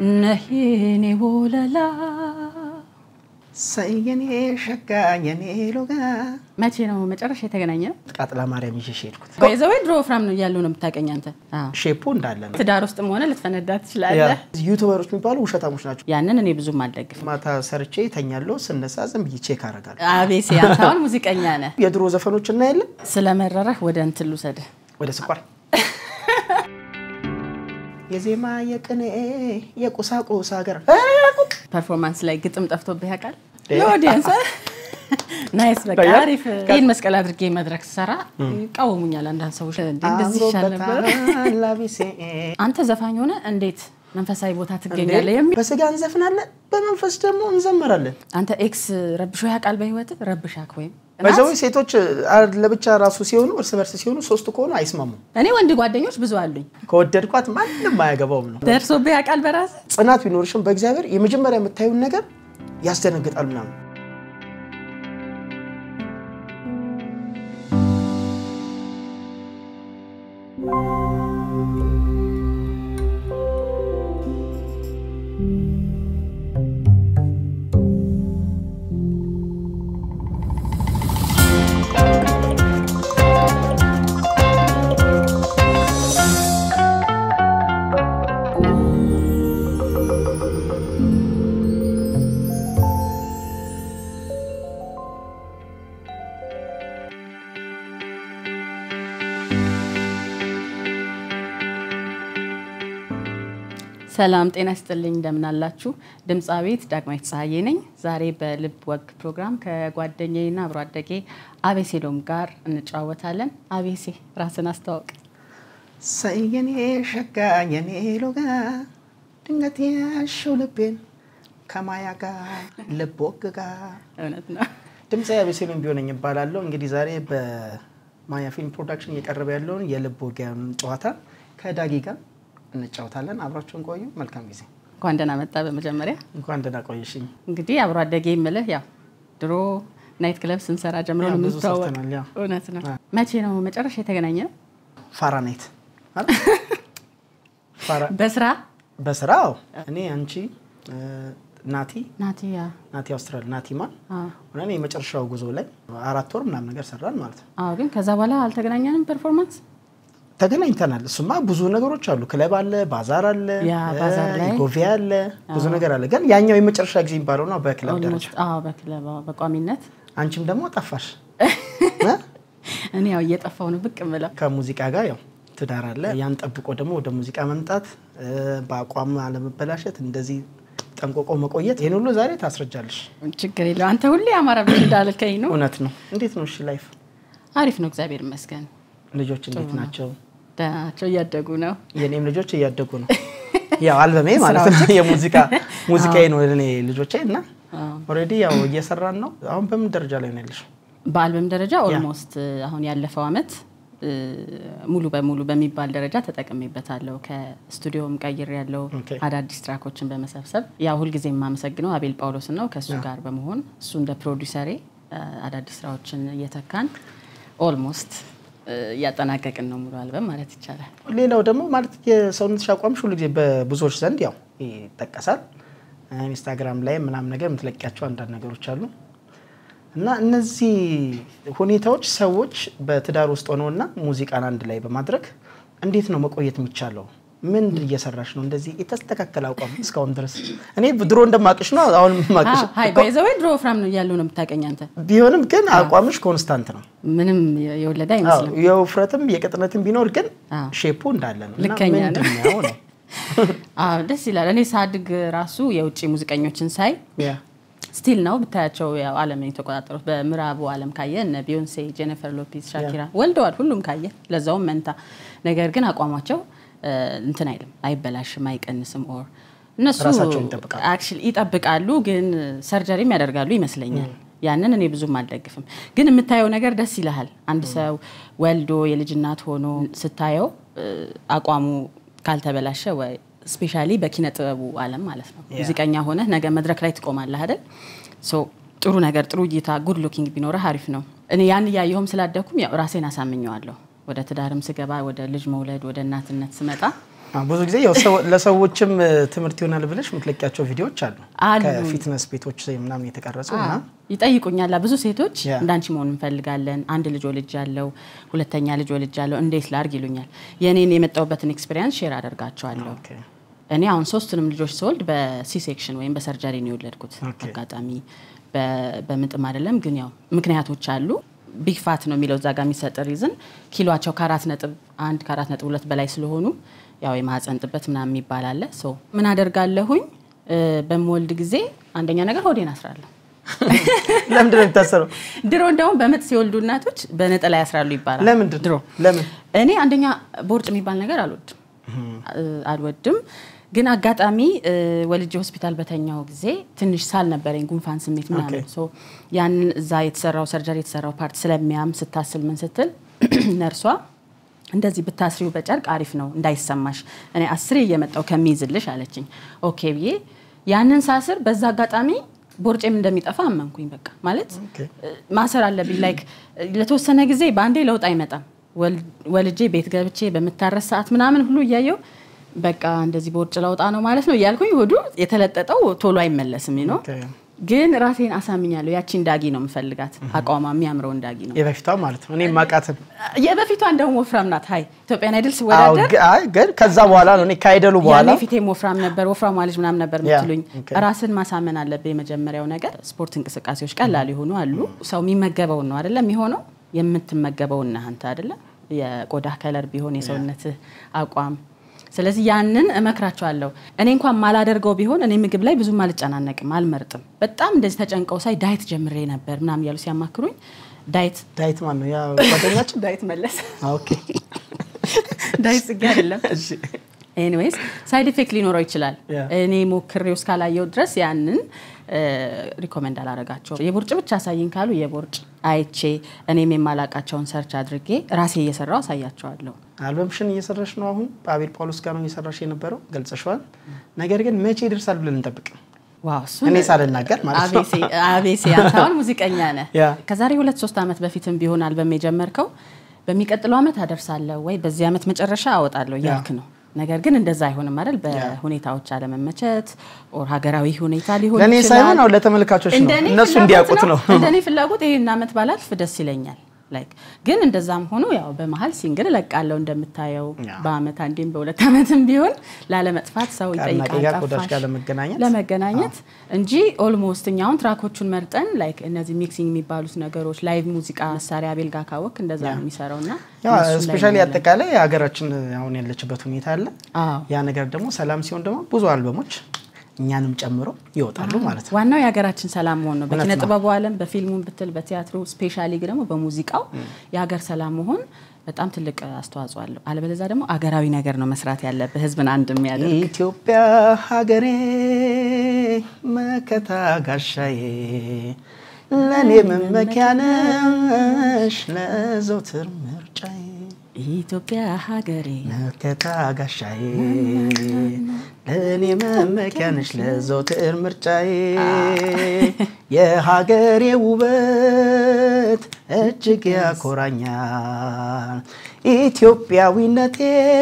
ነህ የኔ ወለላ ሰየኔ ሸጋ የኔ ሎጋ መቼ ነው መጨረሻ የተገናኘ ነው? ቃጥላ ማርያም ይዤሽ ሄድኩት። ዘወ ድሮ ወፍራም ነው እያሉ ነው የምታውቀኝ አንተ። አዎ። ሼፑ እንዳለ ነው። ትዳር ውስጥም ሆነ ልትፈነዳ ትችላለህ። ዩቱበሮች የሚባሉ ውሸታሞች ናቸው። ያንን እኔ ብዙም አልደግፍም። ማታ ሰርቼ ተኛለሁ፣ ስነሳ ዝም ብዬ ቼክ አደርጋለሁ። አቤሴ አንተ አሁን ሙዚቀኛ ነህ። የድሮ ዘፈኖች እናያለን። ስለመረረህ ወደ እንትን ልውሰድህ። ወደ ስኳር የዜማ የቅኔ የቁሳቁስ ሀገር ፐርፎርማንስ ላይ ግጥም ጠፍቶብህ ያውቃል? ለኦዲየንስ ናይስ። በቃ አሪፍ። ይህን መስቀል አድርጌ መድረክ ስሰራ ይቃወሙኛል አንዳንድ ሰዎች። እንዴ እንደዚህ ይሻል ነበር። አምሮበታል ላቢሴ። አንተ ዘፋኝ ሆነ እንዴት መንፈሳዊ ቦታ ትገኛለህ የሚል በስጋ እንዘፍናለን፣ በመንፈስ ደግሞ እንዘምራለን። አንተ ኤክስ ረብሾ ያውቃል በህይወት ረብሻክ ወይም በዛው ሴቶች አ- ለብቻ ራሱ ሲሆኑ እርስ በርስ ሲሆኑ ሶስት ከሆኑ አይስማሙም። እኔ ወንድ ጓደኞች ብዙ አሉኝ። ከወደድኳት ማንም አያገባውም ነው። ደርሶብህ ያውቃል በራስ ጽናት ቢኖርሽም በእግዚአብሔር የመጀመሪያ የምታዩን ነገር ያስደነግጣል ምናምን ሰላም ጤና ይስጥልኝ፣ እንደምን አላችሁ? ድምፃዊት ዳግማዊት ፀሐዬ ነኝ። ዛሬ በልብ ወግ ፕሮግራም ከጓደኛዬና አብሮ አደጌ አቤሴሎም ጋር እንጨዋወታለን። አቤሴ ራስን አስተዋውቅ። ሰየኔ ሸጋ የኔ ሎጋ ድንገት ያሸው ልቤን ከማያ ጋር ልብ ወግ ጋር እውነት ነው። ድምፃዊ አቤሴሎም ቢሆነኝ ይባላለሁ። እንግዲህ ዛሬ በማያ ፊልም ፕሮዳክሽን እየቀረበ ያለውን የልብ ወጊያን ጨዋታ ከዳጊ ጋር እንጫወታለን። አብራችሁን ቆዩ። መልካም ጊዜ። እንኳን ደህና መጣ። በመጀመሪያ እንኳን ደህና ቆየሽኝ። እንግዲህ አብሮ አደጌ የምልህ ያው ድሮ ናይት ክለብ ስንሰራ ጀምሮ ያው ነው ብዙ የምንተዋወቅ። ሰርተናል፣ ያው። እውነት ነው። መቼ ነው መጨረሻ የተገናኘ ነው? ፋራናይት አይደል? ፋራ- በስራ በስራው እኔ አንቺ እ፣ ናቲ ናቲያ ናቲ አውስትራል ናቲ ማን አዎ። ሆነን የመጨረሻው ጉዞ ላይ አራት ወር ምናምን ነገር ሰራን ማለት ነው። አዎ፣ ግን ከዛ በኋላ አልተገናኘንም። ፐርፎርማንስ ተገናኝተናል። እሱማ ብዙ ነገሮች አሉ። ክለብ አለ፣ ባዛር አለ፣ ያ ባዛር ላይ ጎቪያ አለ፣ ብዙ ነገር አለ። ግን ያኛው የመጨረሻ ጊዜ የሚባለው ነው በክለብ ደረጃ። ኦልሞስት አዎ፣ በክለብ አዎ፣ በቋሚነት አንቺም ደግሞ ጠፋሽ እ? እኔ ያው እየጠፋው ነው ብቅ ምለው ከሙዚቃ ጋር ያው ትዳር አለ። ያን ጠብቆ ደግሞ ወደ ሙዚቃ መምጣት እ፣ በአቋም አለመበላሸት፣ እንደዚህ ጠንቆቆ መቆየት፣ ይህን ሁሉ ዛሬ ታስረጃለሽ። ችግር የለው። አንተ ሁሌ አማረብሽ እንዳልከኝ ነው። እውነት ነው። እንዴት ነው እሺ ላይፍ? አሪፍ ነው፣ እግዚአብሔር ይመስገን። ልጆች እንዴት ናቸው? ደህና ናቸው፣ እያደጉ ነው። የኔም ልጆች እያደጉ ነው። ያው አልበሜ ማለት ነው የሙዚቃ ሙዚቃዬ ነው እኔ ልጆቼ እና አዎ። ኦልሬዲ ያው እየሰራን ነው። አሁን በምን ደረጃ ላይ ነው ያለሽው? በአልበም ደረጃ ኦልሞስት አሁን ያለፈው አመት እ፣ ሙሉ በሙሉ በሚባል ደረጃ ተጠቅሜበታለሁ። ከስቱዲዮም ቀይር ያለው ኦኬ። አዳዲስ ትራኮችን በመሰብሰብ ያው ሁልጊዜ የማመሰግነው አቤል ጳውሎስን ነው። ከእሱ ጋር በመሆን እሱ እንደ ፕሮዲሰሬ እ፣ አዳዲስ ስራዎችን እየተካን ኦልሞስት እ፣ እያጠናቀቅን ነው ሙሉ አልበም ማለት ይቻላል። ሌላው ደግሞ ማለት የሰውነትሽ አቋምሽ ሁሉ ጊዜ በብዙዎች ዘንድ ያው ይጠቀሳል። ኢንስታግራም ላይ ምናምን ነገር የምትለቂያቸው አንዳንድ ነገሮች አሉ እና እነዚህ ሁኔታዎች ሰዎች በትዳር ውስጥ ሆነውና ሙዚቃን አንድ ላይ በማድረግ እንዴት ነው መቆየት የሚቻለው? ምን እየሰራሽ ነው? እንደዚህ የተስተካከለ አቋም እስካሁን ድረስ እኔ ድሮ እንደማቅሽ ነው አሁን ማቅሽ ሀይ ባይዘወይ ድሮ ወፍራም ነው እያሉ ነው የምታውቀኝ አንተ። ቢሆንም ግን አቋምሽ ኮንስታንት ነው። ምንም የወለደ አይመስልም። አዎ፣ የውፍረትም የቅጥነትም ቢኖር ግን አዎ። ሼፑ እንዳለ ነው። እና ልከኛ ነው። ምንድን ነው ነው? አዎ ደስ ይላል። እኔ ሳድግ ራሱ የውጭ ሙዚቀኞችን ሳይ ያ ስቲል ነው ብታያቸው ያው ዓለምን የተቆጣጠሩት በምዕራቡ ዓለም ካየ እነ ቢዮንሴ፣ ጄኒፈር ሎፔዝ፣ ሻኪራ ወልደዋል። ሁሉም ካየ ለዛውም መንታ። ነገር ግን አቋማቸው እ፣ እንትን አይልም፣ አይበላሽም፣ አይቀንስም። ኦር እነሱ ራሳቸውን ይጠብቃሉ። አክቹዋሊ ይጠብቃሉ፣ ግን ሰርጀሪም ያደርጋሉ ይመስለኛል። ያንን እኔ ብዙም አልደግፍም። ግን የምታየው ነገር ደስ ይልሃል። አንድ ሰው ወልዶ የልጅ እናት ሆኖ ስታየው እ፣ አቋሙ ካልተበላሸ ወይ ስፔሻሊ በኪነ ጥበቡ ዓለም ማለት ነው ሙዚቀኛ ሆነ ነገ መድረክ ላይ ትቆማለህ አይደል? ሶ ጥሩ ነገር ጥሩ እይታ ጉድ ሉኪንግ ቢኖርህ አሪፍ ነው። እኔ ያን እያየሁም ስላደኩም ያው ራሴን አሳምኘዋለሁ። ወደ ትዳርም ስገባ ወደ ልጅ መውለድ ወደ እናትነት ስመጣ አዎ፣ ብዙ ጊዜ ያው ሰው- ለሰዎችም እ፣ ትምህርት ይሆናል ብለሽ የምትለቂያቸው ቪዲዮዎች አሉ አሉ። ከፊትነስ ቤቶች ምናምን የተቀረጹ እና ይጠይቁኛል ብዙ ሴቶች ያ። እንዳንቺ መሆን እንፈልጋለን፣ አንድ ልጅ ወልጅ ያለው ሁለተኛ ልጅ ወልጅ ያለው እንዴት ላርግ ይሉኛል። የእኔን የመጣሁበትን ኤክስፔሪንስ ሼር አደርጋቸዋለሁ። ኦኬ። እኔ አሁን ሶስቱንም ልጆች ስወልድ በሲ ሴክሽን ወይም በሰርጀሪ ነው የወለድኩት። ኦኬ። አጋጣሚ በ- በምጥም አይደለም፣ ግን ያው ምክንያቶች አሉ። ቢግ ፋት ነው የሚለው እዛ ጋር የሚሰጥ ሪዝን ኪሏቸው ከአራት ነጥብ አንድ ከአራት ነጥብ ሁለት በላይ ስለሆኑ ያው የማህፀን ጥበት ምናምን የሚባል አለ። ሶ ምን አደርጋለሁኝ እ፣ በምወልድ ጊዜ አንደኛ ነገር ሆዴን አስራለሁ። ለምንድን ነው የሚታሰረው? ድሮ እንደውም በምጥ ሲወልዱ እናቶች በነጠላ ያስራሉ ይባላል። ለምንድን ድሮ ለምን እኔ አንደኛ ቦርጭ የሚባል ነገር አልወድም እ፣ አልወድም ግን አጋጣሚ እ፣ ወልጄ ሆስፒታል በተኛው ጊዜ ትንሽ ሳል ነበረኝ፣ ጉንፋን ስሜት ምናምን። ኦኬ። ሶ ያንን እዛ የተሰራው ሰርጀሪ የተሰራው ፓርት ስለሚያም ስታስል ምን ስትል ነርሷ እንደዚህ ብታስሪው በጨርቅ አሪፍ ነው እንዳይሰማሽ፣ እኔ አስሬ እየመጣው ከሚይዝልሽ አለችኝ። ኦኬ ብዬ ያንን ሳስር በዛ አጋጣሚ ቦርጬም እንደሚጠፋ አመንኩኝ። በቃ ማለት ኦኬ። እ፣ ማሰር አለብኝ ላይክ ለተወሰነ ጊዜ በአንዴ ለውጥ አይመጣም። ወል- ወልጄ ቤት ገብቼ በምታረስ ሰዓት ምናምን ሁሉ እያየው በቃ እንደዚህ ቦርጭ ለውጣ ነው ማለት ነው እያልኩኝ ሆዱ የተለጠጠው ቶሎ አይመለስም ነው። ኦኬ። ግን ራሴን አሳምኛለሁ። ያቺ እንዳጊ ነው የምፈልጋት አቋሟ የሚያምረው እንዳጊ ነው። የበፊቷ ማለት ነው እኔ ማቃትን የበፊቷ እንደውም ወፍራም ናት። ሀይ ኢትዮጵያን አይድል ስወዳደር ግን ከዛ በኋላ ነው እኔ ካይደሉ በኋላ ያኔ ፊቴም ወፍራም ነበር፣ ወፍራሟ ልጅ ምናምን ነበር ያ፣ የምትሉኝ። ኦኬ። ራስን ማሳመን አለብህ። የመጀመሪያው ነገር ስፖርት እንቅስቃሴዎች ቀላል የሆኑ አሉ። ሰው የሚመገበውን ነው አይደለም የሚሆነው፣ የምትመገበውን ነህ አንተ አይደለም። የቆዳ ከለር ቢሆን የሰውነትህ አቋም ስለዚህ ያንን እመክራቸዋለሁ። እኔ እንኳን ማላደርገው ቢሆን እኔ ምግብ ላይ ብዙም አልጨናነቅም፣ አልመርጥም። በጣም እንደዚህ ተጨንቀው ሳይ ዳይት ጀምሬ ነበር ምናምን እያሉ ሲያማክሩኝ ዳይት ዳይት ማን ነው ያ ጓደኛችን ዳይት መለስ ኦኬ ዳይት ጽጌ አይደለም እሺ ኤኒዌይስ ሳይድ ኢፌክት ሊኖረው ይችላል። ያ። እኔ ሞክሬው እስካላየው ድረስ ያንን ሪኮመንድ አላረጋቸውም። የቦርጭ ብቻ አሳይኝ ካሉ የቦርጭ አይቼ እኔም የማላቃቸውን ሰርች አድርጌ ራሴ እየሰራው አሳያቸዋለሁ። አልበምሽን እየሰራሽ ነው አሁን በአቤል ጳውሎስ ጋር ነው እየሰራሽ የነበረው ገልጸሽዋል ነገር ግን መቼ ይደርሳል ብለን እንጠብቅ ዋው እሱ እኔ ሳልናገር ማለት ነው አቤሴ አቤሴ አንተ አሁን ሙዚቀኛ ነህ። ያ። ከዛሬ ሁለት ሶስት ዓመት በፊትም ቢሆን አልበም የጀመርከው በሚቀጥለው ዓመት አደርሳለሁ ወይ በዚህ ዓመት መጨረሻ አወጣለሁ እያልክ ነው። ነገር ግን እንደዛ አይሆንም አይደል? በሁኔታዎች አለመመቸት ኦር ሀገራዊ ሁኔታ ሊሆን ለእኔ ይችላል። ሳይሆን አሁን ለተመልካቾች ነው እንደኔ እነሱ ፍላጎት እንዲያውቁት ነው እንደኔ ፍላጎት ይሄን ዓመት ባላልፍ ደስ ይለኛል። ላይክ ግን እንደዛም ሆኖ ያው በመሀል ሲንግል እለቃለሁ እንደምታየው ያ። በአመት አንዴም በሁለት ዓመትም ቢሆን ላለመጥፋት ሰው ከአድናቂ ይጠይቃል ጋር ቆዳሽ ጠፋሽ ጋር ለመገናኘት ለመገናኘት እንጂ ኦልሞስት እኛውን ትራኮቹን መርጠን ላይክ እነዚህ ሚክሲንግ የሚባሉት ነገሮች ላይቭ ሙዚቃ መሳሪያ ቤል ጋር ካወቅ እንደዛ ነው የሚሰራው እና እነሱን ላይ ስፔሻሊ ነው ያለን። አጠቃላይ ሀገራችን አሁን ያለችበት ሁኔታ አለ አዎ። ያ ነገር ደግሞ ሰላም ሲሆን ደግሞ ብዙ አልበሞች እኛንም ጨምሮ ይወጣሉ ማለት ነው ዋናው የሀገራችን ሰላም መሆን ነው። እውነት በኪነ ነው። ጥበቡ ዓለም በፊልሙም ብትል በቲያትሩ ስፔሻሊ ደግሞ በሙዚቃው የሀገር ሰላም መሆን በጣም ትልቅ አስተዋጽኦ አለው። አለበለዚያ ደግሞ አገራዊ ነገር ነው መስራት ያለብህ ህዝብን አንድ የሚያደርግ ኢትዮጵያ ሀገሬ መከታ ጋሻዬ ለእኔ መመኪያ ነሽ ለዘውትር ምርጫዬ ኢትዮጵያ ሀገሬ መከታ ጋሻዬ ለእኔ መመኪያ ነሽ ለዘውትር ምርጫዬ የሀገሬ ውበት እጅግ ያኮራኛል ኢትዮጵያዊነቴ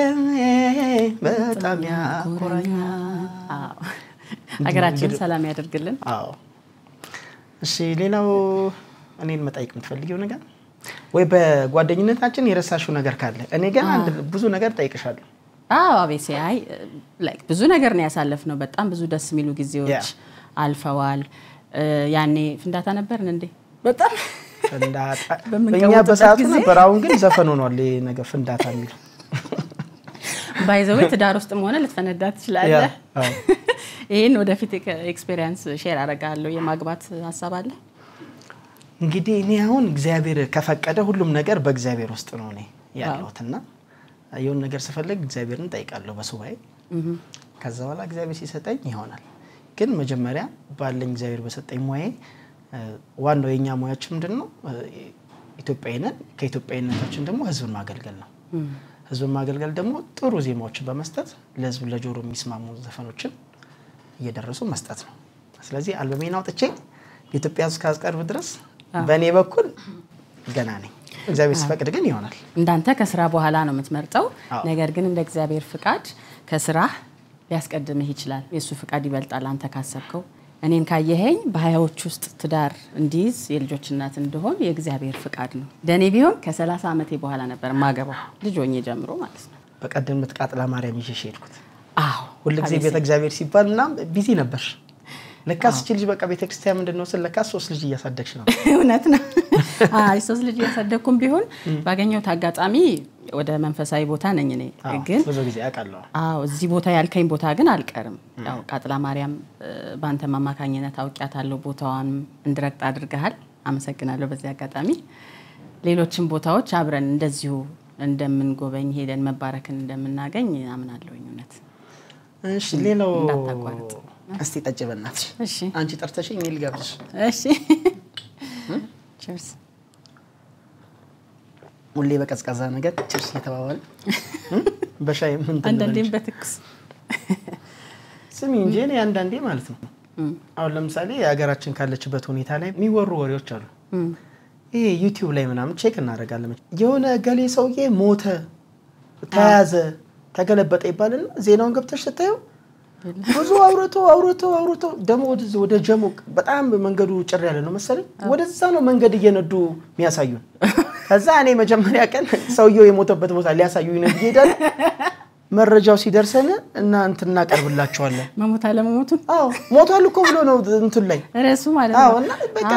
በጣም ያኮራኛል። አዎ። ሀገራችን ሰላም ያደርግልን። አዎ። እሺ ሌላው እኔን መጠየቅ የምትፈልጊው ነገር ወይ በጓደኝነታችን የረሳሽው ነገር ካለ እኔ ግን አንድ ብዙ ነገር ጠይቅሻለሁ። አዎ አቤሴ አይ ላይክ ብዙ ነገር ነው ያሳለፍነው። በጣም ብዙ ደስ የሚሉ ጊዜዎች ያ። አልፈዋል። እ፣ ያኔ ፍንዳታ ነበርን እንዴ? በጣም ፍንዳታ በምንቀውጥበት በእኛ በሰዓቱ ጊዜ? ነበር። አሁን ግን ዘፈን ሆኗል ይሄ ነገር ፍንዳታ የሚለው ባይዘዌ ትዳር ውስጥም ሆነ ልትፈነዳ ትችላለህ። ያ፣ አዎ። ይህን ወደፊት ኤክስፔሪንስ ሼር አደርጋለሁ። የማግባት ሀሳብ አለ? እንግዲህ እኔ አሁን እግዚአብሔር ከፈቀደ ሁሉም ነገር በእግዚአብሔር ውስጥ ነው እኔ ያለሁት እና የሆነ ነገር ስፈልግ እግዚአብሔርን ጠይቃለሁ በሱባኤ ከዛ በኋላ እግዚአብሔር ሲሰጠኝ ይሆናል። ግን መጀመሪያ ባለኝ እግዚአብሔር በሰጠኝ ሙያዬ እ፣ ዋናው የእኛ ሙያችን ምንድን ነው? እ፣ ኢትዮጵያዊ ነን። ከኢትዮጵያዊነታችን ደግሞ ህዝብን ማገልገል ነው። ህዝብን ማገልገል ደግሞ ጥሩ ዜማዎችን በመስጠት ለህዝብ ለጆሮ የሚስማሙ ዘፈኖችን እየደረሱ መስጠት ነው። ስለዚህ አልበሜን አውጥቼ የኢትዮጵያ ህዝብ እስካስቀርብ ድረስ በእኔ በኩል ገና ነኝ። እግዚአብሔር ሲፈቅድ ግን ይሆናል። እንዳንተ ከስራ በኋላ ነው የምትመርጠው። አዎ። ነገር ግን እንደ እግዚአብሔር ፍቃድ ከስራህ ሊያስቀድምህ ይችላል። የእሱ ፍቃድ ይበልጣል አንተ ካሰብከው። እኔን ካየኸኝ በሀያዎች ውስጥ ትዳር እንዲይዝ የልጆች እናት እንደሆን የእግዚአብሔር ፍቃድ ነው። ለእኔ ቢሆን ከ30 ዓመቴ በኋላ ነበር ማገባው ልጅ ሆኜ ጀምሮ ማለት ነው። በቀደም ምትቃጥላ ማርያም ይዤሽ ሄድኩት። አዎ ሁልጊዜ ቤተ እግዚአብሔር ሲባል እናም ቢዚ ነበርሽ። ለካስ እቺ ልጅ በቃ ቤተክርስቲያን ምንድን ነው ስል ለካስ ሶስት ልጅ እያሳደግሽ ነው። እውነት ነው። አይ ሶስት ልጅ እያሳደግኩም ቢሆን ባገኘሁት አጋጣሚ ወደ መንፈሳዊ ቦታ ነኝ እኔ ግን ብዙ ጊዜ አውቃለሁ። አዎ እዚህ ቦታ ያልከኝ ቦታ ግን አልቀርም። ያው ቃጥላ ማርያም እ፣ በአንተም አማካኝነት አውቂያታለሁ። ቦታዋን እንድረግጥ አድርገሃል። አመሰግናለሁ። በዚህ አጋጣሚ ሌሎችም ቦታዎች አብረን እንደዚሁ እንደምንጎበኝ ሄደን መባረክን እንደምናገኝ አምናለሁኝ። እውነት እሺ፣ ሌላው እንዳታቋርጥ። እስቲ ጠጭ በእናትሽ። እሺ አንቺ ጠርተሽኝ እኔ ልጋብዝሽ። እሺ ቺርስ ሁሌ በቀዝቃዛ ነገር ችርስ እየተባባል በሻይ ምን አንዳንዴም ትንበልሽ? በትኩስ ስሚ እንጂ እኔ አንዳንዴ ማለት ነው አሁን ለምሳሌ የሀገራችን ካለችበት ሁኔታ ላይ የሚወሩ ወሬዎች አሉ። ይሄ ዩቲዩብ ላይ ምናምን ቼክ እናደርጋለን። የሆነ ገሌ ሰውዬ ሞተ፣ ተያዘ፣ ተገለበጠ ይባልና ዜናውን ገብተሽ ስታየው ብዙ አውርቶ አውርቶ አውርቶ ደግሞ ወደዚህ ወደ ጀሞ በጣም መንገዱ ጭር ያለ ነው መሰለኝ። ወደዛ ነው መንገድ እየነዱ የሚያሳዩን። ከዛ እኔ መጀመሪያ ቀን ሰውየው የሞተበት ቦታ ሊያሳዩኝ ነው ብዬ እሄዳለሁ። መረጃው ሲደርሰን እና እንትን እናቀርብላቸዋለን። መሞት አለመሞቱን አዎ ሞቷል እኮ ብሎ ነው እንትን ላይ ርዕሱ ማለት አዎ ነው። እና በቃ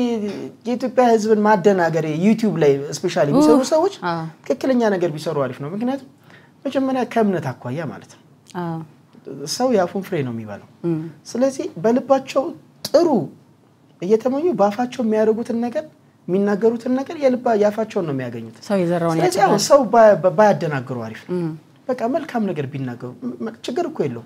የኢትዮጵያ ሕዝብን ማደናገር ዩቲዩብ ላይ ስፔሻሊ የሚሰሩ ሰዎች አዎ። ትክክለኛ ነገር ቢሰሩ አሪፍ ነው። ምክንያቱም መጀመሪያ ከእምነት አኳያ ማለት ነው አዎ ሰው የአፉን ፍሬ ነው የሚበላው። ስለዚህ በልባቸው ጥሩ እየተመኙ በአፋቸው የሚያደርጉትን ነገር የሚናገሩትን ነገር የልባ የአፋቸውን ነው የሚያገኙት። ሰው የዘራውን ስለዚህ ያጭዳል። አሁን ሰው ባ- ባ- ባያደናግሩ አሪፍ ነው። በቃ መልካም ነገር ቢናገሩ ም- ችግር እኮ የለውም።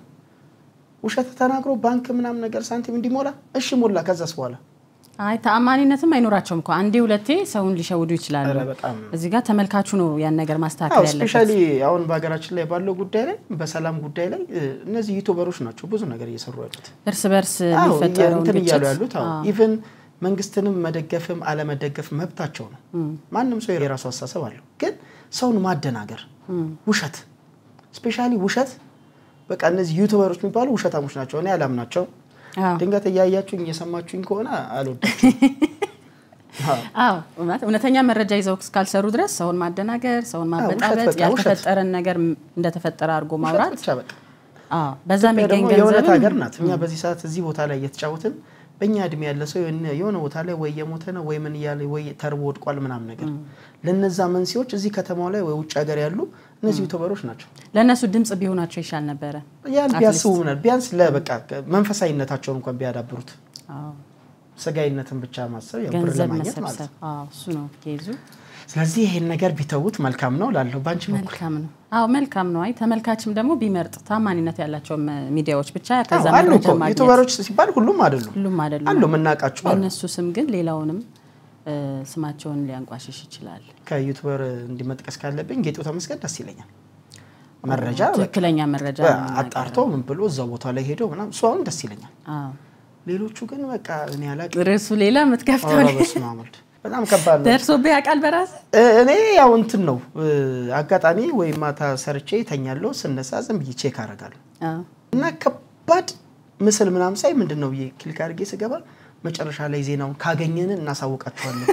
ውሸት ተናግሮ ባንክ ምናምን ነገር ሳንቲም እንዲሞላ እሺ ሞላ። ከዛስ በኋላ አይ ተአማኒነትም አይኖራቸውም እኮ አንዴ ሁለቴ ሰውን ሊሸውዱ ይችላሉ። ኧረ በጣም እዚህ ጋር ተመልካቹ ነው ያን ነገር አዎ ማስተካከል ያለበት። ስፔሻሊ አሁን በሀገራችን ላይ ባለው ጉዳይ ላይ በሰላም ጉዳይ ላይ እ፣ እነዚህ ዩቱበሮች ናቸው ብዙ ነገር እየሰሩ ያሉት። እርስ በርስ አዎ የሚፈጠረውን እንትን እያሉ ግጭት ያሉት አዎ ኢቭን መንግስትንም መደገፍም አለመደገፍ መብታቸው ነው። ማንም ሰው የራሱ አስተሳሰብ አለው። ግን ሰውን ማደናገር፣ ውሸት ስፔሻሊ ውሸት በቃ እነዚህ ዩቱበሮች የሚባሉ ውሸታሞች ናቸው። እኔ አላምናቸው። አዎ ድንገት እያያችሁኝ እየሰማችሁኝ ከሆነ አልወዳችሁም። አዎ። አዎ እውነት እውነተኛ መረጃ ይዘው እስካልሰሩ ድረስ ሰውን ማደናገር፣ ሰውን ውሸት ማበጣበጥ፣ በቃ ውሸት። ያልተፈጠረን ነገር እንደተፈጠረ አድርጎ ውሸት ማውራት ብቻ በቃ አዎ በዛ ኢትዮጵያ ደግሞ የሚገኝ የእውነት ገንዘብም ሀገር ናት። እኛ በዚህ ሰዓት እዚህ ቦታ ላይ እየተጫወትን በእኛ እድሜ ያለ ሰው የሆነ- የሆነ ቦታ ላይ ወይ የሞተ ነው ወይ ምን እያለ ወይ ተርቦ ወድቋል ምናምን ነገር ለነዛ መንስኤዎች እዚህ ከተማው ላይ ወይ ውጭ ሀገር ያሉ እነዚህ ዩቱበሮች ናቸው። ለእነሱ ድምጽ ቢሆናቸው ይሻል ነበረ። ያን ቢያስቡ ምናል ቢያንስ ለበቃ መንፈሳዊነታቸውን እንኳን ቢያዳብሩት አዎ ስጋዊነትን ብቻ ማሰብ ያው ብር ገንዘብ ለማግኘት ማለት መሰብሰብ ነው። አዎ እሱ ነው ኬዙ። ስለዚህ ይሄን ነገር ቢተዉት መልካም ነው ላለው በአንቺ በኩል መልካም ነው። አዎ መልካም ነው። አይ ተመልካችም ደግሞ ቢመርጥ ታማኒነት ያላቸው ሚዲያዎች ብቻ ከዛ አዎ፣ አሉ መረጃ እኮ ማግኘት ዩቱበሮች ሲባል ሁሉም አይደሉም ሁሉም አይደሉም። አሉ የምናውቃቸው አሉ። በእነሱ ስም ግን ሌላውንም እ፣ ስማቸውን ሊያንቋሽሽ ይችላል። ከዩቱበር እንዲመጥቀስ ካለብኝ ጌጡ ተመስገን ደስ ይለኛል። መረጃ በቃ ትክክለኛ መረጃ ነው የሚናገረው። አጣርቶ ምን ብሎ እዛው ቦታ ላይ ሄዶ ምናምን እሱ አሁን ደስ ይለኛል። አዎ ሌሎቹ ግን በቃ እኔ አላውቅም። ርዕሱ ሌላ የምትከፍተው ኧረ በስመ አብ ወልድ በጣም ከባድ ነው። ደርሶብህ ያውቃል በራስ እ፣ እኔ ያው እንትን ነው እ፣ አጋጣሚ ወይ ማታ ሰርቼ ተኛለሁ፣ ስነሳ ዝም ብዬ ቼክ አደርጋለሁ እና ከባድ ምስል ምናምን ሳይ ምንድን ነው ብዬ ክሊክ አድርጌ ስገባ መጨረሻ ላይ ዜናውን ካገኘን እናሳውቃቸዋለን።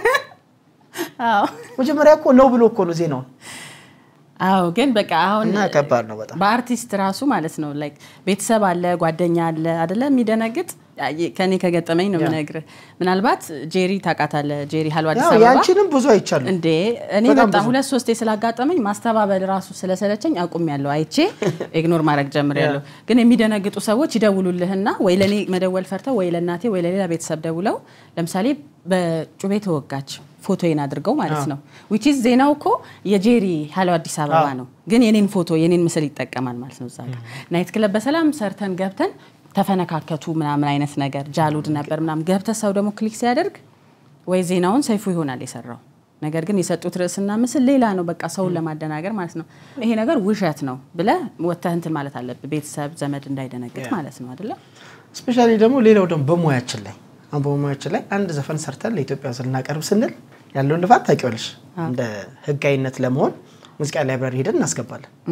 አዎ መጀመሪያ እኮ ነው ብሎ እኮ ነው ዜናውን አዎ ግን በቃ አሁን እና ከባድ ነው በጣም በአርቲስት ራሱ ማለት ነው ላይክ ቤተሰብ አለ ጓደኛ አለ አደለ የሚደነግጥ ያ- ከኔ ከገጠመኝ ነው የምነግርህ ምናልባት ጄሪ ታውቃታለህ ጄሪ ሀሎ አዲስ ያው አበባ ያንቺንም ብዙ አይቻሉ እንዴ እኔ በጣም በጣም ብዙ። ሁለት ሶስቴ ስላጋጠመኝ ማስተባበል ራሱ ስለሰለቸኝ አቁም ያለው አይቼ ኢግኖር ማድረግ ጀምር ያለው ግን የሚደነግጡ ሰዎች ይደውሉልህና ወይ ለእኔ መደወል ፈርተው ወይ ለእናቴ ወይ ለሌላ ቤተሰብ ደውለው ለምሳሌ በጩቤ ተወጋች ፎቶዬን አድርገው ማለት ነው ዊች ኢዝ ዜናው እኮ የጄሪ ሀሎ አዲስ አበባ ነው ግን የኔን ፎቶ የኔን ምስል ይጠቀማል ማለት ነው እዛ ጋር ናይት ክለብ በሰላም ሰርተን ገብተን ተፈነካከቱ ምናምን አይነት ነገር ጃሉድ ነበር ምናምን ገብተ ሰው ደግሞ ክሊክ ሲያደርግ ወይ ዜናውን ሰይፉ ይሆናል የሰራው ነገር ግን የሰጡት ርዕስና ምስል ሌላ ነው። በቃ ሰውን ለማደናገር ማለት ነው። ይሄ ነገር ውሸት ነው ብለህ ወጥተህ እንትን ማለት አለብህ። ቤተሰብ ዘመድ እንዳይደነግጥ ማለት ነው አይደለ? ስፔሻሊ ደግሞ ሌላው ደግሞ በሙያችን ላይ አሁን በሙያችን ላይ አንድ ዘፈን ሰርተን ለኢትዮጵያ ሕዝብ ልናቀርብ ስንል ያለውን ልፋት ታውቂዋለሽ። እንደ ህጋዊነት ለመሆን ሙዚቃ ላይብራሪ ሄደን እናስገባለን።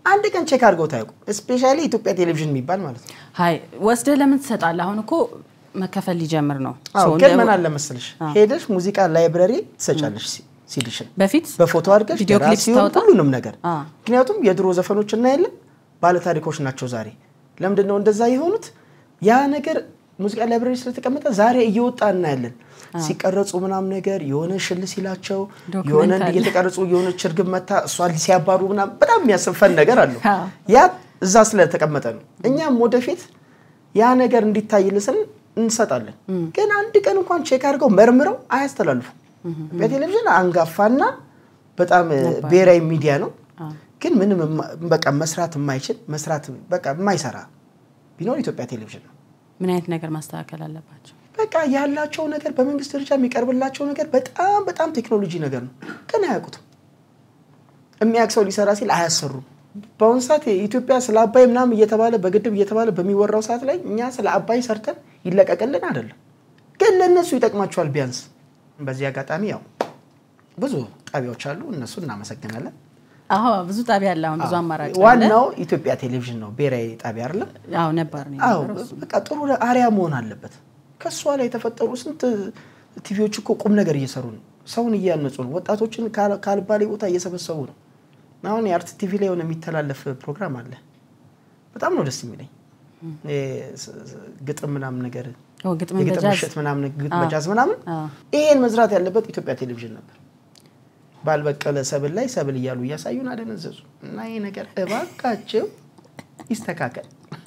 አንድ ቀን ቼክ አድርገው ታያውቁ። ስፔሻሊ ኢትዮጵያ ቴሌቪዥን የሚባል ማለት ነው። ሀይ ወስደህ ለምን ትሰጣለህ? አሁን እኮ መከፈል ሊጀምር ነው። አዎ ሰው ግን እንደ- ምን አለ መሰለሽ ሄደሽ ሙዚቃ ላይብረሪ ትሰጫለሽ ሲ- ሲዲሽን በፊት በፎቶ አድርገሽ ቪዲዮ ክሊፕ ደራሲውን ስታወጣ? ሁሉንም ነገር አ። ምክንያቱም የድሮ ዘፈኖች እናያለን ባለታሪኮች ናቸው ዛሬ ለምንድን ነው እንደዛ የሆኑት ያ ነገር ሙዚቃ ላይብረሪ ስለተቀመጠ ዛሬ እየወጣ እናያለን ሲቀረጹ ምናም ነገር የሆነ ሽል ሲላቸው ዶክመንት የሆነ አለ። እየተቀረጹ የሆነች እርግብ መታ እሷን ሲያባሩ ምናም በጣም የሚያስፈን ነገር አለው አ። ያ እዛ ስለተቀመጠ ነው እኛም ወደፊት ያ ነገር እንዲታይልን ስል እንሰጣለን ግን አንድ ቀን እንኳን ቼክ አድርገው መርምረው አያስተላልፉም በቴሌቪዥን አንጋፋና በጣም ብሔራዊ ሚዲያ ነው ግን ምንም የማ- በቃ መስራት የማይችል መስራት በቃ የማይሰራ ቢኖር ኢትዮጵያ ቴሌቪዥን ነው ምን አይነት ነገር ማስተካከል አለባቸው? በቃ ያላቸው ነገር በመንግስት ደረጃ የሚቀርብላቸው ነገር በጣም በጣም ቴክኖሎጂ ነገር ነው ግን አያውቁትም የሚያውቅ ሰው ሊሰራ ሲል አያሰሩም በአሁኑ ሰዓት ኢትዮጵያ ስለ አባይ ምናምን እየተባለ በግድብ እየተባለ በሚወራው ሰዓት ላይ እኛ ስለ አባይ ሰርተን ይለቀቅልን አይደለም ግን ለእነሱ ይጠቅማቸዋል ቢያንስ በዚህ አጋጣሚ ያው ብዙ ጣቢያዎች አሉ እነሱ እናመሰግናለን አዎ ብዙ ጣቢያ አለ። አሁን ብዙ አማራጭ አለ። ዋናው ኢትዮጵያ ቴሌቪዥን ነው ብሔራዊ ጣቢያ አይደለም አዎ ነበር ነው አዎ የነበረው እሱ። በቃ ጥሩ አሪያ መሆን አለበት። ከእሷ ላይ የተፈጠሩ ስንት ቲቪዎች እኮ ቁም ነገር እየሰሩ ነው። ሰውን እያነጹ ነው። ወጣቶችን ካል- ካልባሌ ቦታ እየሰበሰቡ ነው። አሁን የአርት ቲቪ ላይ የሆነ የሚተላለፍ ፕሮግራም አለ። በጣም ነው ደስ የሚለኝ ይሄ ስ- ስ- ግጥም ምናምን ነገር ኦ ግጥም የግጥም በጃዝ ምሽት ምናምን ግጥም አዎ። በጃዝ ምናምን አዎ። ይሄን መስራት ያለበት ኢትዮጵያ ቴሌቪዥን ነበር። ባልበቀለ ሰብል ላይ ሰብል እያሉ እያሳዩን አደነዘዙ እና ይሄ ነገር እባካቸው ይስተካከል።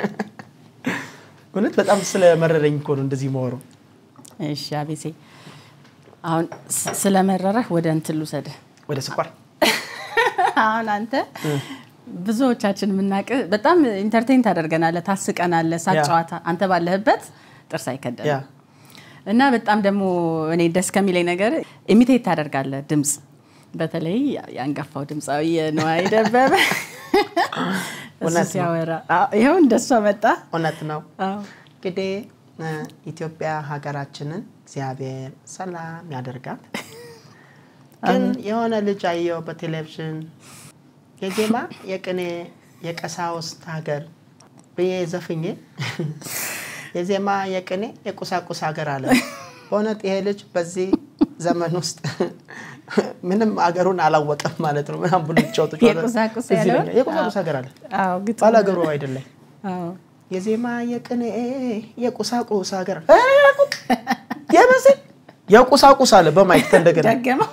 እውነት በጣም ስለመረረኝ እኮ ነው እንደዚህ መወረው። እሺ አቤሴ፣ አሁን ስ- ስለመረረህ ወደ እንትን ልውሰድህ። ወደ ስኳር አሁን አንተ ብዙዎቻችን የምናውቅ በጣም ኢንተርቴን ታደርገናለህ፣ ታስቀናለህ። ሳቅ ያ። ጨዋታ አንተ ባለህበት ጥርስ ያ አይከደንም እና በጣም ደግሞ እኔ ደስ ከሚለኝ ነገር ኢሚቴት ታደርጋለህ ድምፅ፣ በተለይ የአንጋፋው ድምፃዊ የነዋይ ደበበ እሱ እውነት ነው። ሲያወራ አዎ፣ ይኸው እንደሷ መጣ። እውነት ነው። አዎ። እንግዲህ እ፣ ኢትዮጵያ ሀገራችንን እግዚአብሔር ሰላም ያደርጋት። ግን የሆነ ልጅ አየው በቴሌቪዥን የዜማ የቅኔ የቀሳውስት ሀገር ብዬ ዘፍኜ የዜማ የቅኔ የቁሳቁስ ሀገር አለ። በእውነት ይሄ ልጅ በዚህ ዘመን ውስጥ ምንም አገሩን አላወቀም ማለት ነው። ምናምን ብሎ ጫወቱ የቁሳቁስ ያለውን? የቁሳቁስ ሀገር አለ አዎ፣ ግጥም። ባላገሩ አይደለም። አዎ። የዜማ የቅኔ የቁሳቁስ ሀገር የመስል የቁሳቁስ አለ በማይክ እንደገና ደገመው።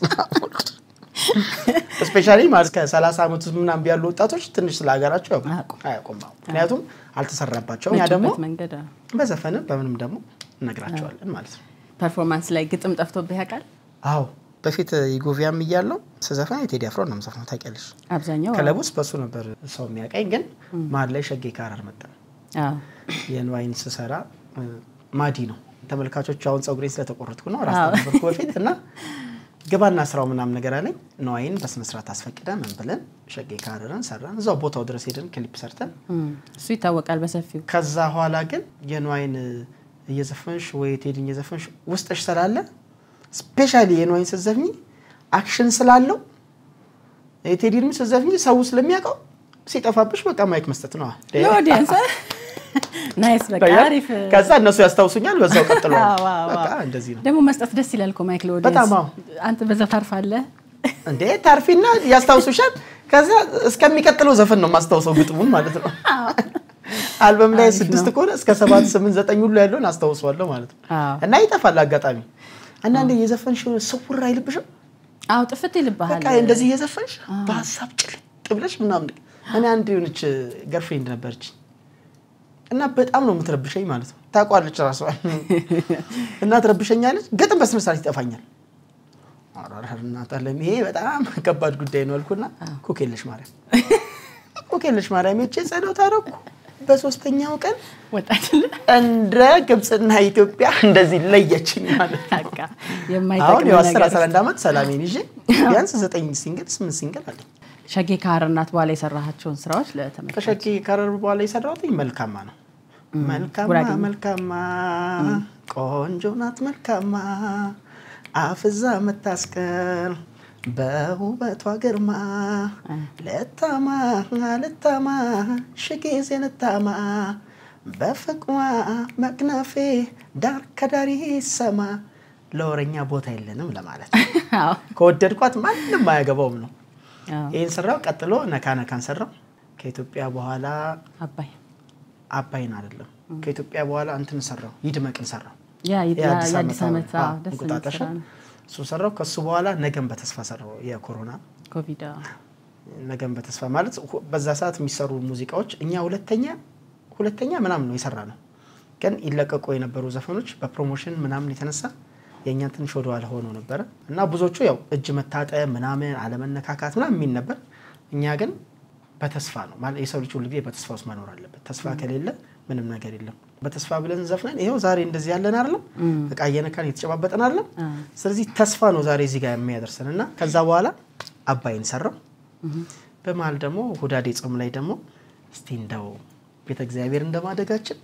ስፔሻሊ ማለት ከ30 ዓመት ውስጥ ምናምን ያሉ ወጣቶች ትንሽ ስለ ሀገራቸው ያው አያውቁም። አያውቁም። አዎ። ምክንያቱም አልተሰራባቸውም። ያ መጡበት ደግሞ መንገድ አዎ። በዘፈንም በምንም ደግሞ እነግራቸዋለን ማለት ነው። ፐርፎርማንስ ላይ ግጥም ጠፍቶብህ ያውቃል? አዎ በፊት ኢጎቪያም እያለው ስዘፈን የቴዲ አፍሮ ነው የምዘፍነው ታውቂያለሽ። አብዛኛው ክለብ ውስጥ በሱ ነበር ሰው የሚያውቀኝ። ግን መሀል ላይ ሸጌ ካራር መጣ። አዎ። የንዋይን ስሰራ እ፣ ማዲ ነው ተመልካቾች አሁን ፀጉሬን ስለተቆረጥኩ ነው ራስ አዎ። ነበርኩ በፊት እና ግባና ስራው ምናምን ነገር አለኝ ነዋይን በስነስርዓት አስፈቅደን ምን ብለን ሸጌ ካረርን ሰራን እዛው ቦታው ድረስ ሄደን ክሊፕ ሰርተን እም፣ እሱ ይታወቃል በሰፊው። ከዛ ኋላ ግን የንዋይን እየዘፈንሽ ወይ ቴዲን እየዘፈንሽ ውስጥሽ ስላለ ስፔሻሊ የንዋይን ስትዘፍኝ አክሽን ስላለው የቴዲንም ስትዘፍኝ ሰው ስለሚያውቀው ሲጠፋብሽ በቃ ማይክ መስጠት ነው ለኦዲየንስ ናይስ። በቃ አሪፍ ከዛ እነሱ ያስታውሱኛል በዛው ቀጥሏል አዎ፣ አዎ፣ በቃ አዎ። እንደዚህ ነው ደግሞ መስጠት ደስ ይላል እኮ ማይክ ለኦዲየንስ። በጣም አዎ። አንተ በዛ ታርፋለህ። እንዴ ታርፊና ያስታውሱሻል ከዛ እስከሚቀጥለው ዘፈን ነው ማስታውሰው ግጥሙን ማለት ነው አልበም ላይ አሪፍ ስድስት ነው። ከሆነ እስከ ሰባት ስምንት ዘጠኝ ሁሉ ያለውን አስታውሰዋለሁ ማለት ነው አዎ። እና ይጠፋል አጋጣሚ አንዳንዴ የዘፈንሽ የሆነ ስውር አይልብሽም አዎ ጥፍት ይልብሃል። በቃ እንደዚህ እየዘፈንሽ በሀሳብ ጭልጥ ብለሽ ምናምን እኔ አንድ የሆነች ገርፍሬንድ ነበረች እና በጣም ነው የምትረብሸኝ ማለት ነው ታውቋለች ራሷ እና ትረብሸኛለች ግጥም በስነ ስርዓት ይጠፋኛል ኧረ እናት አለም ይሄ በጣም ከባድ ጉዳይ ነው አልኩና ኩክ የለሽ ማርያም ኩክ የለሽ ማርያም ሄጄ ጸሎት አደረኩ በሶስተኛው ቀን ወጣችልህ እንደ ግብፅና ኢትዮጵያ እንደዚህ ለየችኝ ማለት ነው በቃ አሁን የማይጠቅም ያው አስር ነገር አስራ አንድ ዓመት ሰላሜን ይዤ ቢያንስ ዘጠኝ ሲንግል ስምንት ሲንግል አለኝ። ሸጌ ከሀረርናት በኋላ የሰራሃቸውን ስራዎች ለተመልካች ከሸኪ ከረር በኋላ የሰራሁት መልካማ ነው። መልካማ ጉራጌኛ። መልካማ ቆንጆ ናት መልካማ አፍዛ መታስቀር በውበቷ ግርማ ልታማ ልታማ ሺ ጊዜ ልታማ በፍቅሯ መክነፌ ዳር ከዳር ይሰማ ለወረኛ ቦታ የለንም ለማለት ነው። አዎ። ከወደድኳት ማንም አያገባውም ነው። አዎ። ይህን ሰራው። ቀጥሎ ነካ ነካን ሰራው። ከኢትዮጵያ በኋላ አባይ አባይን አይደለም ከኢትዮጵያ በኋላ እንትን ሰራው፣ ይድመቅን ሰራው። ያ የአዲስ የአዲስ ዓመት አዎ፣ አዎ፣ ደስ የሚል እንቁጣጣሽ ስራ ነው። እሱ ሰራው። ከሱ በኋላ ነገን በተስፋ ሰራው። የኮሮና ኮቪድ አዎ። ነገን በተስፋ ማለት ሁ- በዛ ሰዓት የሚሰሩ ሙዚቃዎች እኛ ሁለተኛ ሁለተኛ ምናምን ነው የሰራ ነው። ግን ይለቀቁ የነበሩ ዘፈኖች በፕሮሞሽን ምናምን የተነሳ የእኛ ትንሽ ወደኋላ ሆኖ ነበረ እና ብዙዎቹ ያው እጅ መታጠብ ምናምን አለመነካካት ምናምን የሚል ነበር። እኛ ግን በተስፋ ነው ማለት የሰው ልጅ ሁልጊዜ በተስፋ ውስጥ መኖር አለበት። ተስፋ ከሌለ ምንም ነገር የለም። በተስፋ ብለን ዘፍነን ይኸው ዛሬ እንደዚህ ያለን አይደለም፣ እቃ እየነካን እየተጨባበጠን አይደለም። ስለዚህ ተስፋ ነው ዛሬ እዚህ ጋር የሚያደርሰን እና ከዛ በኋላ አባይን ሰራው። በመሀል ደግሞ ሁዳዴ ጾም ላይ ደግሞ እስቲ እንደው ቤተ እግዚአብሔር እንደማደጋችን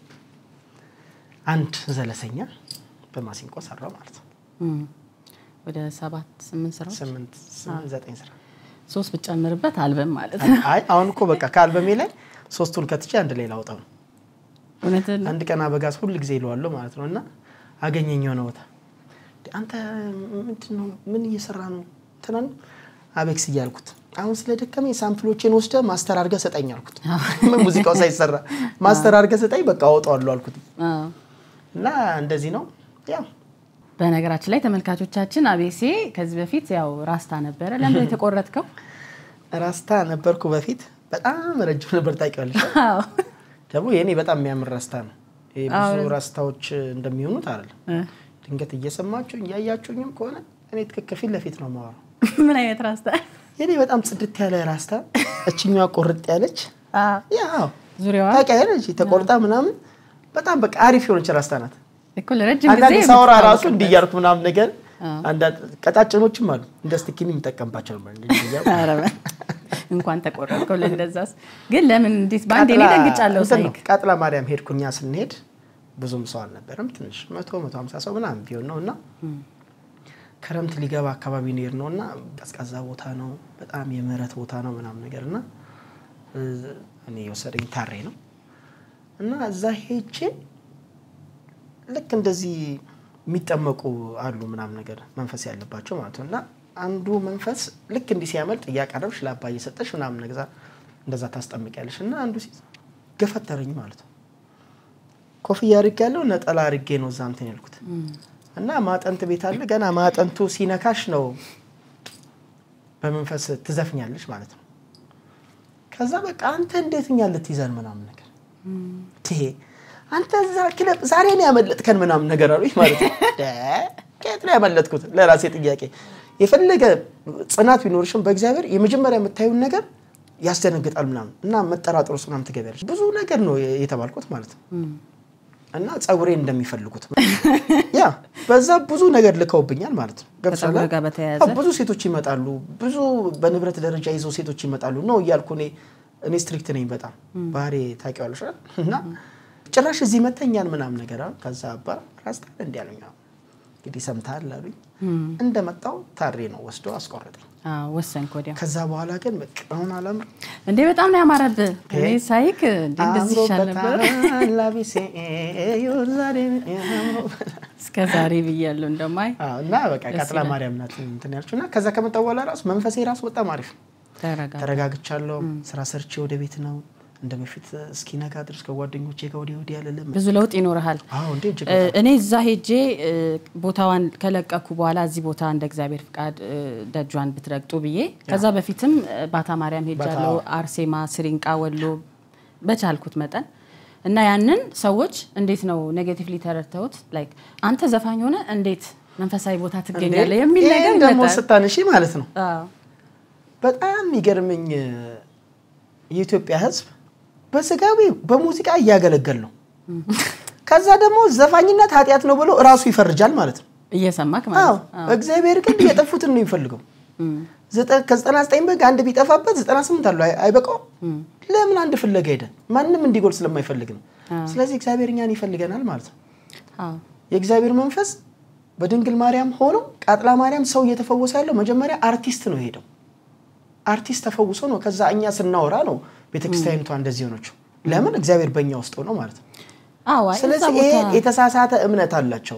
አንድ ዘለሰኛ በማሲንቆ ሰራው ማለት ነው። እም። ወደ ሰባት ስምንት ስራዎች ስምንት ስምንት ዘጠኝ ስራ ሶስት ብጨምርበት አልበም ማለት ነው። አይ አሁን እኮ በቃ ከአልበሜ ላይ ሶስቱን ከትቼ አንድ ላይ ላውጣው ነው። እውነትን ነው። አንድ ቀን አበጋዝ ሁል ጊዜ ይለዋለሁ ማለት ነው እና አገኘኝ የሆነ ቦታ "እንዴ፣ አንተ ምንድን ነው ምን እየሰራ ነው ትናን አቤክስ እያልኩት አሁን ስለደከመኝ ሳምፕሎቼን ወስደ ማስተር አድርገህ ሰጠኝ አልኩት ሙዚቃው ሳይሰራ ማስተር አድርገህ ሰጠኝ በቃ አወጣዋለሁ አልኩት አዎ። እና እንደዚህ ነው ያው በነገራችን ላይ ተመልካቾቻችን አቤሴ ከዚህ በፊት ያው ራስታ ነበረ። ለምን ነው የተቆረጥከው? ራስታ ነበርኩ በፊት በጣም ረጅም ነበር ታውቂዋለሽ አዎ። ደግሞ የእኔ በጣም የሚያምር ራስታ ነው ይሄ ብዙ ራስታዎች እንደሚሆኑት አይደለም እ። ድንገት እየሰማችሁ እያያችሁኝም ከሆነ እኔ ትክክል ፊት ለፊት ነው የማወራው ምን አይነት ራስታ? የኔ በጣም ጽድት ያለ ራስታ እችኛዋ ቆርጥ ያለች አዎ። ያው ዙሪያዋ ታውቂያለሽ ተቆርጣ ምናምን በጣም በቃ አሪፍ የሆነች ራስታ ናት። እኮ ለረጅም ጊዜ አንዳንድ ሳወራ ራሱ የምትታወቅበት። እንዲህ እያልኩ ምናምን ነገር አዎ። አንዳንድ ቀጣጭኖችም አሉ እንደ ስቲኪኒ የሚጠቀምባቸው ነበር። እንዲህ እያልኩ ኧረ በ- እንኳን ተቆረጥከው ለእንደዛስ። ግን ለምን እንዴት በአንዴ እኔ ቃጥላ- ደንግጫለሁ እንትን ነው፣ ሳይክ ቃጥላ ማርያም ሄድኩኛ ስንሄድ ብዙም ሰው አልነበረም። ትንሽ መቶ መቶ ሀምሳ ሰው ምናምን ቢሆን ነው እና ክረምት ሊገባ አካባቢ ነው የሄድነው እና ቀዝቃዛ ቦታ ነው፣ በጣም የምህረት ቦታ ነው ምናምን ነገር እና እ፣ እኔ የወሰደኝ ታሬ ነው እና እዛ ሄጄ ልክ እንደዚህ የሚጠመቁ አሉ ምናምን ነገር መንፈስ ያለባቸው ማለት ነው እና አንዱ መንፈስ ልክ እንዲህ ሲያመልጥ እያቀረብሽ ለአባ እየሰጠሽ ምናምን ነገዛ እንደዛ ታስጠምቂያለሽ እና አንዱ ሲ ገፈተረኝ ማለት ነው። ኮፍያ አድርጌ ያለው ነጠላ አድርጌ ነው እዛ እንትን ያልኩት እና ማጠንት ቤት አለ ገና ማጠንቱ ሲነካሽ ነው በመንፈስ ትዘፍኛለሽ ማለት ነው። ከዛ በቃ አንተ እንዴት እኛ ልትይዘን ምናምን ነገር ይሄ አንተ እዛ ክለብ ዛሬ ነው ያመለጥከን ምናምን ነገር አሉኝ ማለት ነው። ደ ከየት ነው ያመለጥኩት? ለራሴ ጥያቄ። የፈለገ ጽናት ቢኖርሽም በእግዚአብሔር የመጀመሪያ የምታዩን ነገር ያስደነግጣል ምናምን እና መጠራጠር ውስጥ ምናምን ትገቢያለሽ። ብዙ ነገር ነው የተባልኩት ማለት ነው። እና ጸጉሬን እንደሚፈልጉት ያ በዛ ብዙ ነገር ልከውብኛል ማለት ነው። ገብቶሻል? ከጸጉር ጋር በተያያዘ? አዎ፣ ብዙ ሴቶች ይመጣሉ። ብዙ በንብረት ደረጃ ይዘው ሴቶች ይመጣሉ ነው እያልኩ እኔ እኔ ስትሪክት ነኝ በጣም ባህሪ ታውቂዋለሽ አይደል? እና ጭራሽ እዚህ መተኛን ምናምን ነገር አሉ። ከዛ አባ ራስታል እንዲ ያሉኝ አዎ፣ እንግዲህ ሰምተሃል አሉኝ። እንደመጣው ታሬ ነው ወስዶ አስቆረጠኝ። አዎ፣ ወሰንክ ወዲያ። ከዛ በኋላ ግን በቃ አሁን አላምር እንዴ በጣም ነው ያማረብህ። እኔ ሳይክ እንዴ እንደዚህ ይሻል ነበር አምሮበታል ላቢሴ ይሁን ዛሬ አምሮበታል። እስከ ዛሬ ብያለሁ እንደማይ አዎ፣ እና በቃ ደስ ቀጥላ ይላል። ማርያም ናት እንትን ያልችው እና ከዛ ከመጣ በኋላ ራሱ መንፈሴ ራሱ በጣም አሪፍ ነው። ተረጋ ተረጋግቻለሁ። ስራ ሰርቼ ወደ ቤት ነው እንደ በፊት እስኪነጋ ድረስ ከጓደኞቼ ጋር ወዲህ ወዲህ አልልም። ብዙ ለውጥ ይኖርሃል። አዎ እንዴ እጅግ እ፣ እኔ እዛ ሄጄ እ፣ ቦታዋን ከለቀኩ በኋላ እዚህ ቦታ እንደ እግዚአብሔር ፍቃድ እ፣ ደጇን ብትረግጡ ብዬ ከዛ በፊትም እ፣ ባታ ማርያም ሄጃለሁ፣ አርሴማ፣ ስሪንቃ፣ ወሎ በቻልኩት መጠን እና ያንን ሰዎች እንዴት ነው ኔጌቲቭሊ ተረድተውት ላይክ አንተ ዘፋኝ ሆነ እንዴት መንፈሳዊ ቦታ ትገኛለህ የሚል ነገር ይሄን ደግሞ ይመጣል። ስታነሺ ማለት ነው አዎ። በጣም የሚገርመኝ እ፣ የኢትዮጵያ ሕዝብ በስጋዊ በሙዚቃ እያገለገል ነው። ከዛ ደግሞ ዘፋኝነት ኃጢአት ነው ብሎ እራሱ ይፈርጃል ማለት ነው። እየሰማክ አዎ ማለት ነው። እግዚአብሔር ግን የጠፉትን ነው የሚፈልገው። እም፣ ዘጠ- ከዘጠና ዘጠኝ በግ አንድ ቢጠፋበት ዘጠና ስምንት አለው አይ- አይበቃውም። ለምን አንድ ፍለጋ ሄደ? ማንም እንዲጎል ስለማይፈልግ ነው። ስለዚህ እግዚአብሔር እኛን ይፈልገናል ማለት ነው። አዎ። የእግዚአብሔር መንፈስ በድንግል ማርያም ሆኖ ቃጥላ ማርያም ሰው እየተፈወሰ ያለው መጀመሪያ አርቲስት ነው የሄደው። አርቲስት ተፈውሶ ነው። ከዛ እኛ ስናወራ ነው ቤተክርስቲያኒቷ እንደዚህ ሆነችው። ለምን እግዚአብሔር በእኛ ውስጥ ሆነው ማለት ነው። አዎ አይ፣ እዛ ስለዚህ ይሄ ቦታ የተሳሳተ እምነት አላቸው።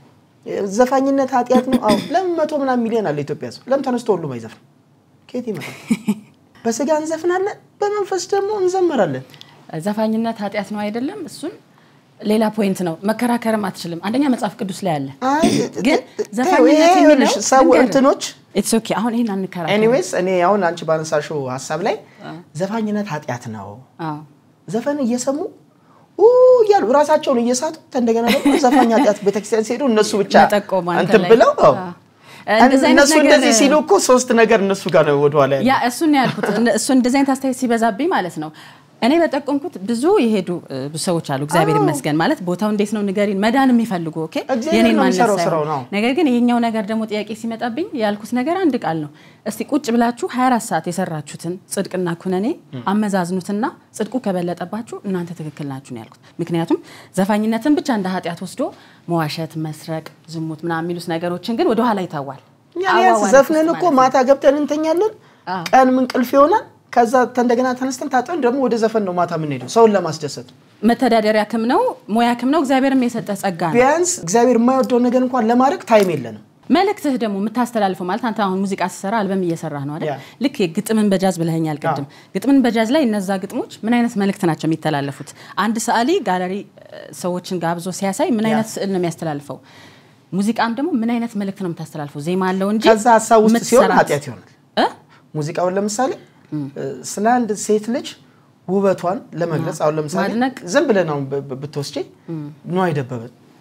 ዘፋኝነት ኃጢአት ነው። አዎ ለምን መቶ ምናምን ሚሊዮን አለ ኢትዮጵያ ሰው ለምን ተነስቶ ሁሉም አይዘፍንም? ከየት ይመጣል? በስጋ እንዘፍናለን፣ በመንፈስ ደግሞ እንዘምራለን። ዘፋኝነት ኃጢአት ነው አይደለም። እሱን ሌላ ፖይንት ነው፣ መከራከርም አትችልም። አንደኛ መጽሐፍ ቅዱስ ላይ አለ። አይ ግን ይሄ ዘፋኝነት ይኸውልሽ የሚለው ሰው ልንገርህ፣ እንትኖች ኢትስ ኦኬ። አሁን ይህን አንከራከር። ኤኒዌይስ እኔ አሁን አንቺ ባነሳሽው ሀሳብ ላይ ዘፋኝነት ኃጢአት ነው አዎ ዘፈን እየሰሙ ኡ እያሉ ራሳቸውን እየሳቱ እንደገና ደግሞ ዘፋኝ ኃጢአት ቤተክርስቲያን ሲሄዱ እነሱ ብቻ መጠቆም አንተ እንትን ላይ። ብለው አዎ። አዎ። እንደዚህ አይነት እነሱ ነገር- እንደዚህ ሲሉ እኮ ሶስት ነገር እነሱ ጋር ነው ወደኋላ ያለው። ያ እሱን ነው ያልኩት። እነ- እሱ እንደዚህ አይነት አስተያየት ሲበዛብኝ ማለት ነው። እኔ በጠቆምኩት ብዙ የሄዱ እ, ብዙ ሰዎች አሉ። እግዚአብሔር አዎ። ይመስገን ማለት ቦታው እንዴት ነው ንገሪን፣ መዳን የሚፈልጉ ኦኬ፣ እግዚአብሔር የኔን ነው ማንነት የሚሰራው ሳይሆን። ስራው ነው። ነገር ግን ይሄኛው ነገር ደግሞ ጥያቄ ሲመጣብኝ ያልኩት ነገር አንድ ቃል ነው። እስቲ ቁጭ ብላችሁ 24 ሰዓት የሰራችሁትን ጽድቅና ኩነኔ አመዛዝኑትና ጽድቁ ከበለጠባችሁ እናንተ ትክክል ናችሁ ነው ያልኩት። ምክንያቱም ዘፋኝነትን ብቻ እንደ ኃጢአት ወስዶ መዋሸት፣ መስረቅ፣ ዝሙት ምናምን የሚሉት ነገሮችን ግን ወደኋላ ይታዋል። እኛ ቢያንስ አዋዋል ዘፍነን ውስጥ እኮ ማለት ነው። ማታ ገብተን እንተኛለን፣ አዎ። ቀን እንቅልፍ ይሆናል። ከዛ እንደገና ተነስተን ታጥበን ደግሞ ወደ ዘፈን ነው ማታ የምንሄደው ሰውን ለማስደሰት። መተዳደሪያ ክም ነው፣ ሙያ ክም ነው። እግዚአብሔርም የሰጠ ጸጋ ነው። ቢያንስ እግዚአብሔር የማይወደው ነገር እንኳን ለማድረግ ታይም የለንም። መልእክትህ ደግሞ የምታስተላልፈው ማለት አንተ አሁን ሙዚቃ ስትሰራ አልበም እየሰራህ ነው አይደል? ያ። ልክ የግጥምን በጃዝ ብለኸኛል ቅድም። ግጥምን በጃዝ ላይ እነዛ ግጥሞች ምን አይነት መልእክት ናቸው የሚተላለፉት? አንድ ሰዓሊ ጋለሪ እ፣ ሰዎችን ጋብዞ ሲያሳይ ምን አይነት ስዕል ነው የሚያስተላልፈው? ሙዚቃም ደግሞ ምን አይነት መልእክት ነው የምታስተላልፈው? ዜማ አለው እንጂ ከዛ ሀሳብ ውስጥ ሲሆን የምትሰራት- ኃጢአት ይሆናል። እ? ሙዚቃውን ለምሳሌ ስለ አንድ ሴት ልጅ ውበቷን ለመግለጽ አሁን ለምሳሌ ማድነቅ። ዝም ብለን አሁን ብ- ብ- ብትወስጂ ነዋይ ደበበ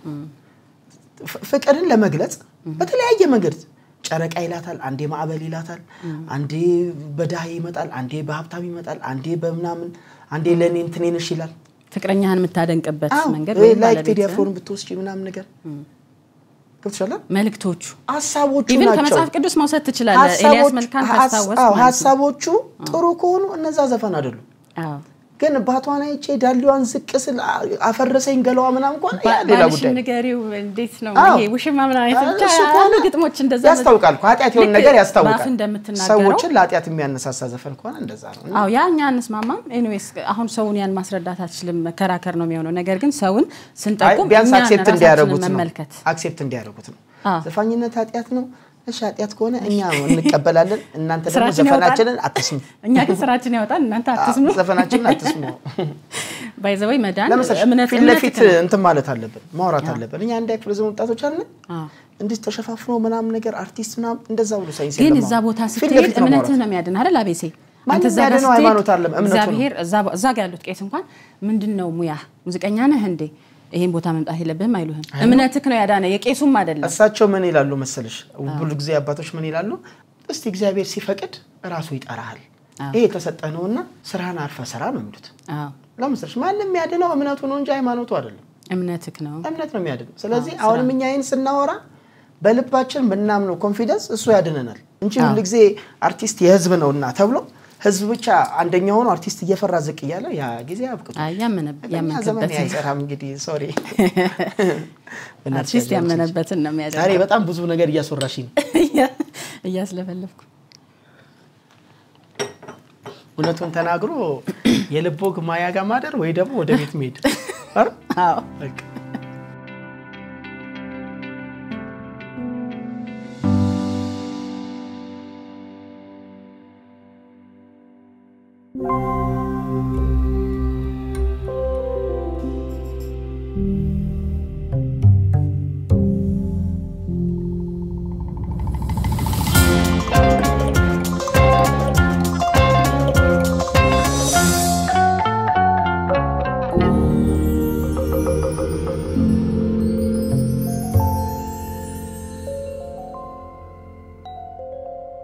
ፍ- ፍቅርን ለመግለጽ በተለያየ መንገድ ጨረቃ ይላታል፣ አንዴ ማዕበል ይላታል፣ አንዴ በድሃ ይመጣል፣ አንዴ በሀብታም ይመጣል፣ አንዴ በምናምን አንዴ ለእኔ እንትኔ ነሽ ይላል። ፍቅረኛህን የምታደንቅበት አዎ፣ መንገድ ወይ ወይም ላይክ ቴዲ ባለቤትህን አፍሮን ብትወስጂ ምናምን ነገር ገብቶሻል። መልእክቶቹ ሀሳቦቹ ኢቭን ናቸው ከመጽሐፍ ቅዱስ መውሰድ ትችላለህ። ኤልያስ ሀሳቦች- መልካን ሀስ- ካስታወስ አዎ፣ ማለት ነው። ሀሳቦቹ ጥሩ ከሆኑ እነዛ ዘፈን አይደሉም። አዎ። ግን ባቷን አይቼ ዳሊዋን ዝቅ ስል አ- አፈረሰኝ ገለዋ ምናምን ከሆነ ያ ሌላ ባልሽን ጉዳይ ነው። ንገሪው እንዴት ነው አዎ። ይሄ ውሽማ ምናምን አይነት ብቻ እሱ ያሉ ከሆነ ግጥሞች እንደዛ ያስታውቃል እኮ ኃጢአት የሆነ ልክ ነገር በአፍ ያስታውቃል። እንደምትናገረው ሰዎችን ለኃጢአት የሚያነሳሳ ዘፈን ከሆነ እንደዛ ነው። አዎ ያ እኛ አንስማማም። ኤኒዌይስ አሁን ሰውን ያን ማስረዳት አትችልም፣ መከራከር ነው የሚሆነው። ነገር ግን ሰውን አይ ስንጠቁም ቢያንስ እኛን አክሴፕት ራሳችንን እንዲያደርጉት ነው። መመልከት አክሴፕት እንዲያደርጉት ነው። አዎ። ዘፋኝነት ኃጢአት ነው። እሺ ኃጢአት ከሆነ እኛ እንቀበላለን። እናንተ ደግሞ ስራችን ዘፈናችንን አትስሙ፣ እኛ ግን ስራችን ያወጣል፣ እናንተ አትስሙ። ዘፈናችንን አትስሙ። ባይዘወይ መዳን ለምሳሌ እምነት ፊት እምነት ለፊት ነው። እንትን ማለት አለብን፣ ማውራት አለብን። እኛ አንድ ክፍለ ዘመን ወጣቶች አለን አዎ። እንዲህ ተሸፋፍኖ ምናምን ነገር አርቲስት ምናምን እንደዛ ብሎ ሳይንስ ግን የለም እዛ አሁን። ቦታ ፊት ስትሄድ ለፊት ነው እምነትህ ማውራት። ነው የሚያድን አይደል? አቤሴ ማንም አንተ እዛ ጋር የሚያድነው ስትሄድ ሃይማኖት አይደለም፣ እምነቱ ነው። እግዚአብሔር እዛ- እዛ ጋር ያሉት ቄስ እንኳን ምንድን ነው ሙያ ሙዚቀኛ ነህ እንዴ ይሄን ቦታ መምጣት የለብህም አይሉህም። እምነትህ ነው ያዳነ የቄሱም አይደለም። እሳቸው ምን ይላሉ መሰለሽ? ብዙ ጊዜ አባቶች ምን ይላሉ? እስቲ እግዚአብሔር ሲፈቅድ እራሱ ይጠራሃል። አዎ። ይሄ የተሰጠህ ነውና ስራህን አርፈ ስራ ነው የሚሉት። አዎ ለምሳሌ ማንም የሚያድነው እምነቱ ነው እንጂ ሃይማኖቱ አይደለም። እምነትህ ነው። እምነት ነው የሚያድነው። ስለዚህ አሁንም እኛ ይህን ስናወራ በልባችን ብናምነው ኮንፊደንስ እሱ ያድነናል እንጂ አዎ። ሁል ጊዜ አርቲስት የህዝብ ነውና ተብሎ ህዝብ ብቻ አንደኛ ሆኖ አርቲስት እየፈራ ዝቅ እያለ ያ ጊዜ አብቅቶ አይ ያመነ- በእኛ ዘመን ያመንክበትን አይሰራም። እንግዲህ ሶሪ አርቲስት ያመነበትን ነው ዛሬ የሚያደርገው። በጣም ብዙ ነገር እያስወራሽ ነው። እያስለፈለፍኩ እውነቱን ተናግሮ የልብ ወግ ማያ ጋር ማደር ወይ ደግሞ ወደ ቤት መሄድ አይደል? አዎ በቃ ነው።